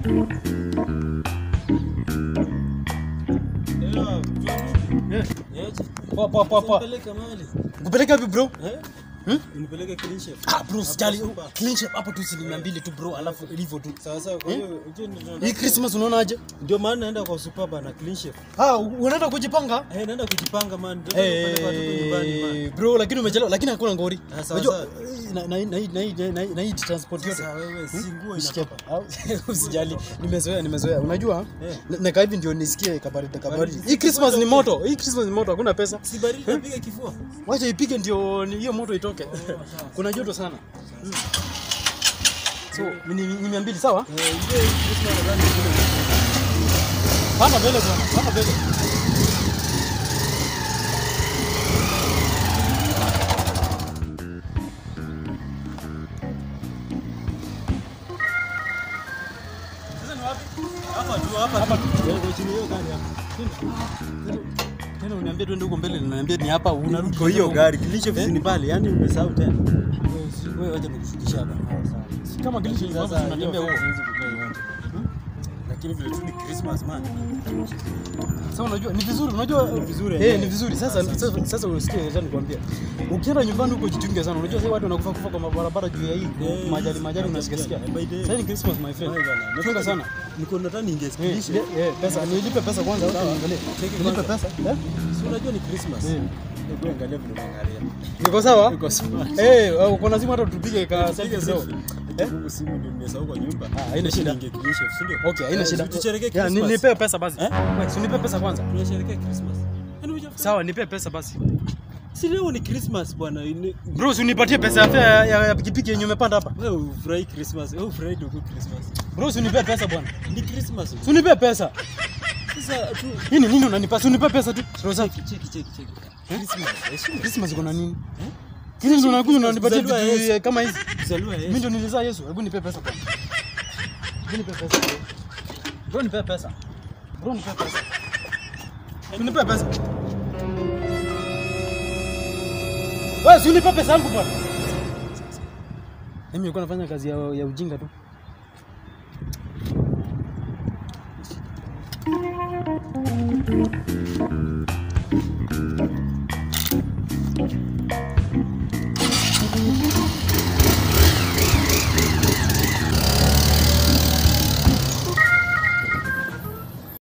Eh. Poa poa poa poa. Kupeleka wapi bro? Hmm? Unipeleke clean shave. Ah bro, sijali. Clean shape hapo tu shilingi 200 tu bro, alafu hivyo tu. Sawa sawa, kwa hiyo ujue ndio- Hii Christmas unaonaje? ndio maana naenda kwa Superba na clean shave. Ah, unaenda kujipanga? Eh, naenda kujipanga man. Ndio kupeleka watoto nyumbani man. Eh, bro lakini umechelewa lakini hakuna ngori. Ah, sawa, Unajua sawa. eh, na na na na na na hii transport yote. Sasa wewe si nguo Nisikie inatoka. au usijali. Nimezoea nimezoea. Unajua? Eh. na- Nakaa hivi ndio nisikie kabaridi kabaridi. Baridi. Hii Christmas ni moto. Hii Christmas ni moto, hakuna pesa. Si baridi napiga kifua. Wacha ipige ndio ni- hiyo moto itoke. Kuna joto sana. Mm. So, ni ni mia mbili sawa? Eh, ujue hii Christmas nadhani kule. Panda mbele bwana, panda mbele. Sasa ni wapi? Hapa tu hapa Hapa tu. tu. Wewe chini hiyo gari hapa. Tena uniambie twende huko mbele, unaniambia ni hapa, unarudi Kwa hiyo huko. gari clean shave ni pale, yani umesahau tena. Wewe- Wewe wacha nikushukisha hapa. Si Kama kilisho hivi Sasa hapa tunatembea hiyo huko. huwezi kukaa yote. Lakini vile tu ni Christmas man. Sasa unajua ni vizuri, unajua Ni vizuri, Eh, eh. ni vizuri. Sasa sasa sasa usikie acha nikwambia. Ukienda nyumbani huko jitunge sana. Unajua sasa watu wanakufa kufa kwa mabarabara juu ya hii Eh, majali majali unasikia sikia. eh, by the way. Sasa ni Christmas my friend. Wewe bwana, Chunga sana. Niko nataka niingie Eh, skilishe. eh, pesa nilipe pesa kwanza Sawa. niangalie. Cheki Nilipe kwanza. pesa. Eh? Si unajua ni Christmas. Eh. Hebu angalia vile unaangalia. Niko sawa? Niko smart. Eh, uko lazima hata tupige ka selfie Piga kidogo. selfie. Huku simu ndio nimesahau kwa nyumba. Ah, haina shida. Niingie clean shave, si ndio? Okay, haina Eh, shida. si Tusherehekee Ya, ni- Christmas. nipe pesa basi. Eh? Wewe, si nipe pesa kwanza. Tunasherehekea Christmas. Yaani hujafanya- Sawa, nipe pesa basi. Si leo ni Christmas bwana. Ini- Bro, si unipatie pesa ya fare ya, ya, ya pikipiki yenye umepanda hapa. Wewe ufurahi Christmas. Wewe ufurahi ndio Christmas. Bro, si unipe pesa bwana. Ni Christmas. Si unipe pesa. Sasa tu Nini nini unanipa? Si unipe pesa tu. Rosa, cheki cheki cheki cheki. Christmas. Heshima. Christmas iko na nini? Kile ndio unakuja unanipatia vitu Kuzaliwa Yesu. eh, kama hizi. Kuzaliwa Mimi Yesu. ndio nilizaa Yesu. Hebu nipe pesa bwana. Hebu nipe pesa. bro. Bro, nipe pesa. Bro, nipe pesa. Si nipe pesa. Wewe si unipe pesa yangu bwana. Mimi nilikuwa nafanya kazi ya, ya ujinga tu.